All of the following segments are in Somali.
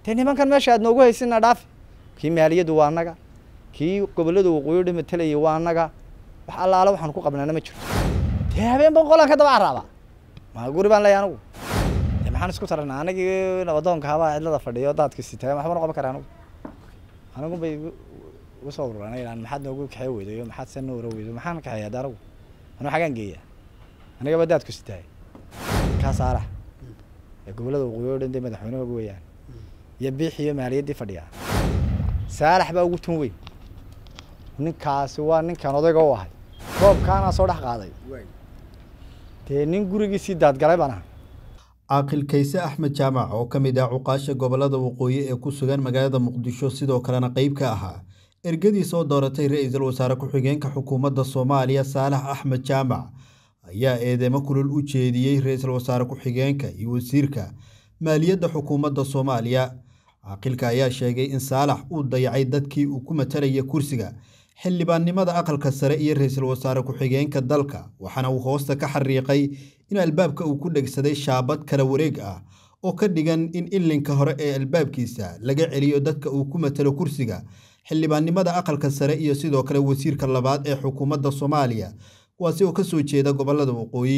dee nimankan meesha aad noogu haysina dhaafi kii maaliyaddu waa annaga kii gobollada waqooyi dhan matalayay waa annaga wax allaala waxaan ku qabnaana ma jiro dee habeen ban qolaan ka daba caraaba ma guri baan leeyahay anigu dee maxaan isku taranaa anigii nabadoonka habaa cidlada fadhiyo daadka sitaa waxba noqon kara anigu anigu bay igu igu soo ururanayaan maxaad noogu kaxee weydayo maxaad se noora weydo maxaan kaxeeya hadda anigu anigu xagaan geeya anigaba daadku sitaay kaa saalax ee gobollada waqooyi oo dhan dee madaxweynahooga weeyaan iyo biix iyo maaliyaddii fadhiyaa saalax baa ugu tun weyn ninkaasi waa ninkan odayga u ahay roobkaanaa soo dhex qaaday dee nin gurigiisii daadgalay baan aha caaqil kayse axmed jaamac oo ka mid ah cuqaasha gobollada waqooyi ee ku sugan magaalada muqdisho sidoo kalena qeyb ka ahaa ergadii soo dooratay ra-iisul wasaare ku-xigeenka xukuumadda soomaaliya saalax axmed jaamac ayaa eedeymo kulul u jeediyey ra-iisul wasaare ku-xigeenka iyo wasiirka maaliyadda xukuumadda soomaaliya caaqilka ayaa sheegay in saalax uu dayacay dadkii uu ku matalaya kursiga xildhibaannimada aqalka sare iyo ra-iisul wasaare ku-xigeenka dalka waxaana uu hoosta ka xariiqay in albaabka uu ku dhegsaday shaabad kala wareeg ah oo ka dhigan in ilinka hore ee albaabkiisa laga celiyo dadka uu ku matalo kursiga xildhibaannimada aqalka sare iyo sidoo kale wasiirka labaad ee xukuumadda soomaaliya kuwaasi oo ka soo jeeda gobollada waqooyi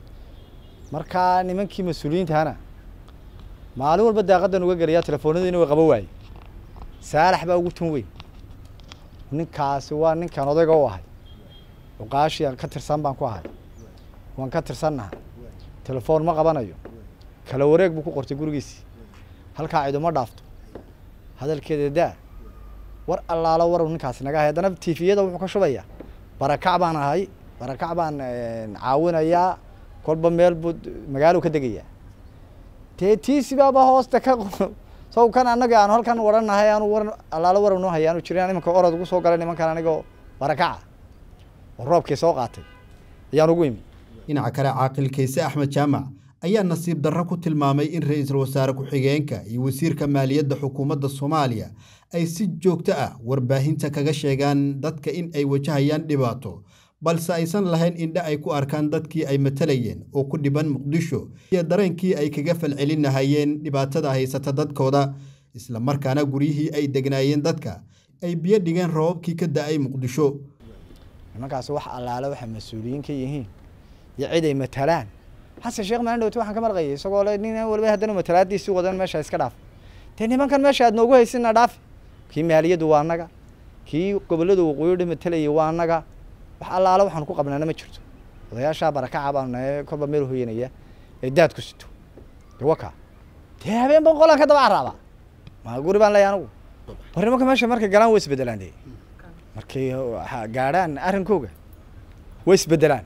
markaa nimankii mas-uuliyiintahana maalin walba daaqadan uga gelayaa telefoonadiina way qaba waaye saalax baa ugu tun weyn ninkaasi waa ninkan odayga u ahay cuqaashii aan ka tirsan baan ku ahay waan ka tirsannaha telefoon ma qabanayo kala wareeg buu ku qortay gurigiisii halkaa ciduma dhaafto hadalkeeda daa war allaalo warow ninkaasi naga ahay haddana tifiyada wuxuu ka shubayaa barakac baan ahay barakac baan caawinayaa kolba meel buu magaalo ka degayaa dee tiisibaaba hoosta ka saw kan annaga aanu halkan waranahay aanu war allaalo warow noo haya aanu jirin imanka orod ugu soo galay nimankan anigoo barakaca oo roobkii soo qaatay ayaan ugu imi dhinaca kale caaqil kayse axmed jaamac ayaa nasiib darro ku tilmaamay in ra-iisul wasaare ku-xigeenka iyo wasiirka maaliyadda xukuumadda soomaaliya ay si joogto ah warbaahinta kaga sheegaan dadka in ay wajahayaan dhibaato balse aysan lahayn indhe ay ku arkaan dadkii ay matalayeen oo ku dhiban muqdisho iyo dareenkii ay kaga falcelinahayeen dhibaatada haysata dadkooda isla markaana guryihii ay degnaayeen dadka ay biyo dhigeen roobabkii ka da-ay muqdisho nimankaasi wax allaale waxay mas-uuliyiin ka yihiin iyo cid ay matalaan xasan sheekh maalin dhowti waxaan ka marqayay isagoo le nin waliba haddana matalaadiisii wadan meesha iska dhaaf dee nimankan meesha aad noogu haysina dhaafi kii maaliyaddu waa annaga kii gobollada waqooyi dhan matalayay waa annaga wax allaale waxaan ku qabnaana ma jirto odayaashaa barakaca baanu nahay kolba meel hoyanaya ee daadku sito dee waka dee habeen ban qolaan ka daba caraaba ma guri baan leeyahay anigu war nimanka meesha markay galaan way isbedelaan dee markay gaadhaan arrinkooga way isbedelaan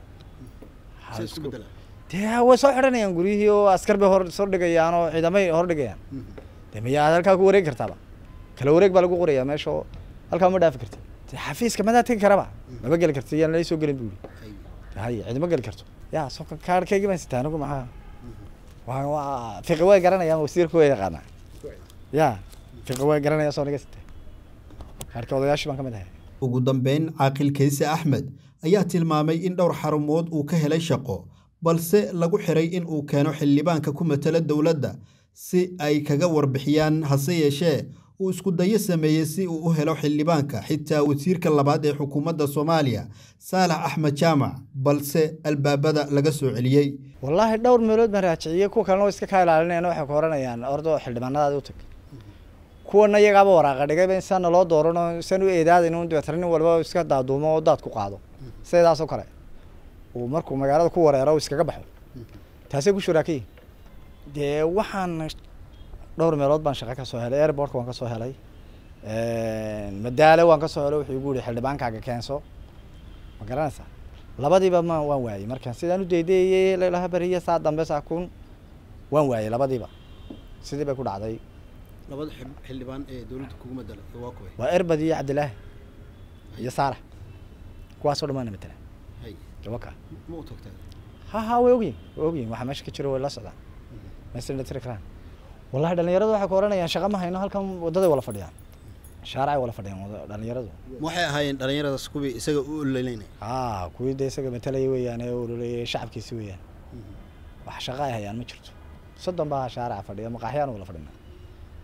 dee way soo xidhanayaan guryihii oo askar bay hor soo dhigayaan oo ciidamay hor dhigayaan dee miyaad halkaa ku wareegi kartaaba kala wareeg baa lagu qorayaa meesha oo halkaa ma dhaafi karti dee xafiiska madaa tegi karaba maba geli karti yaan lai soo gelin bu yidhi hay cidima geli karto ya so kaarhkaygii baan sitaa anigu maxaa waa waa fiqi way garanayaan wasiirka way yaqaanaa ya fiqi way garanayaan soo naga sitaa kaarhka odayaashii baan ka mid ahay ugu dambeyn caaqil kayse axmed ayaa tilmaamay in dhowr xarumood uu ka helay shaqo balse lagu xiray in uu keeno xildhibaanka ku matala dowladda si ay kaga warbixiyaan hase yeeshee uu isku dayo sameeyey si uu u helo xildhibaanka xitaa wasiirka labaad ee xukuumadda soomaaliya saalax axmed jaamac balse albaabada laga soo celiyey wallaahi dhowr meelood baan raajiciyey kuwa kalena way iska kaa ilaalinayaan waxay ku oranayaan ordo xildhibaanadaadi u tag kuwana iyagaaba waraaqa dhigayba in saa naloo doorano san u eedaadayn un dabeetana nin walba iska daaduumo oo daad ku qaado sidaas oo kale uu markuu magaalada ku wareero iskaga baxo taasay ku shuraakayihin dee waxaan dhowr meelood baan shaqo ka soo helay airportka waan ka soo helay madaale waan ka soo helay wuxuu igu yihi xildhibaankaaga keenso ma garanaysaa labadiiba ma waan waayey markaan sidaan u daydeeyey lalaha beriya saa dambe saa kun waan waayey labadiiba sidii bay ku dhacday labada xildhibaan ee dowladda kugu madala waa kuway waa erbad iyo cabdilaahi iyo saalax kuwaasoo dhamaana matala hay waka ma u tagtaa ha ha way ogyihin way ogyihin waxaa meesha ka jiro way la socdaan meesha la tiri karaan wallahi dhalinyaradu waxay ku oranayaan shaqa ma hayno halkan wadaday wala fadhiyaan shaaracay wala fadhiyaan wada- dhalinyaradu ma waxay ahaayeen dhalinyaradaas kuwii isaga u ololeynaya ha kuwii de isaga matalaya weeyaan ee ololeeyay shacabkiisi weeyaan wax shaqa ay hayaan ma jirto soddon baa shaaraca fadhiya maqaaxyaan wala fadhina de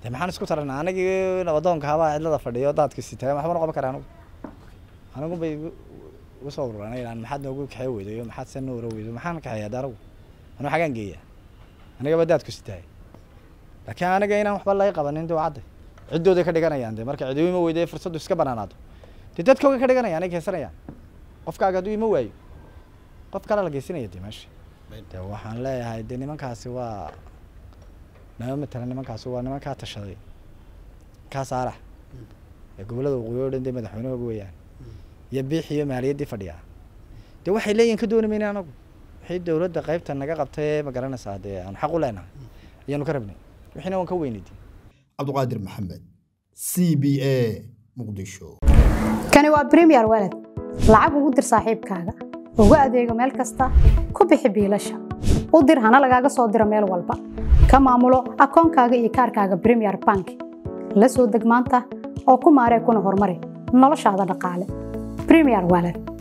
de maxaan isku tarana anigii nabadoonka habaa cidlada fadhiyo daadka sitaayo waxba noqon kara anigu anigu bay igu- igu soo ururanayaan maxaad noogu kaxee weydayo maxaad se noora weydo maxaan kaxeeyaa de anigu anigu xagaan geeya anigaba daadku sitaay laakiin aniga inaan waxba laga qabanin de waa cadday ciddooday ka dhiganayaan de marka cidi ima weyday fursaddu iska banaanaato de dadkooga ka dhiganayaan ay keensanayaan qofkaaga hadduu ima waayo qof kale la geysanaya de meesha de waxaan leeyahay de nimankaasi waa nama matala nimankaasi waa nimankaa tashaday kaa saarax ee gobollada waqooyi oo dhan dee madaxweynahooga weeyaan iyo biix iyo maaliyaddii fadhiyaa de waxay leeyihin ka dooni mayna anagu wixii dowladda qaybta naga qabtay ee ma garanaysaa dee aan xaq u leenahay ayaanu ka rabnay wixiina waan ka weynidi cabdiqaadir maxamed c b a muqdisho kani waa premier walad lacag ugu dir saaxiibkaaga ugu adeego meel kasta ku bixi biilasha u dir hana lagaaga soo diro meel walba ka maamulo akoonkaaga iyo kaarkaaga premier bank la soo deg maanta oo ku maaree kuna horumari noloshaada dhaqaale premier walad